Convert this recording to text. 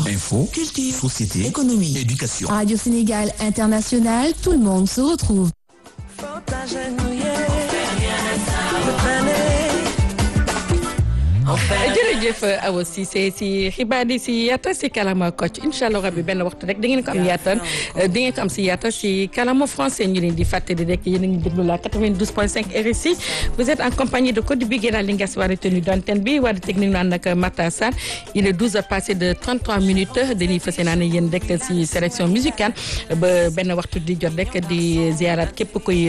Info, Culture, société, économie, éducation. Radio Sénégal International, tout le monde se retrouve. jërëjëf Awa Cissé si xibaar yi si yaatal si kalama Kocc incha allah rabbi benn waxtu rek da ngeen ko am yaatal di ngeen ko am si yaatal si kalama français ñu leen di fàttali rek yéen a ngi déglu la 92.5 RSI vous êtes en compagnie de Codé Biguera li nga si war a tenue d'antenne bi war a technique naan nag Marta Sarr il est 12 heures passé de 33 minutes dañuy fas yéene yéen rek si sélection musicale ba benn waxtu di jot rek di ziarat képp koy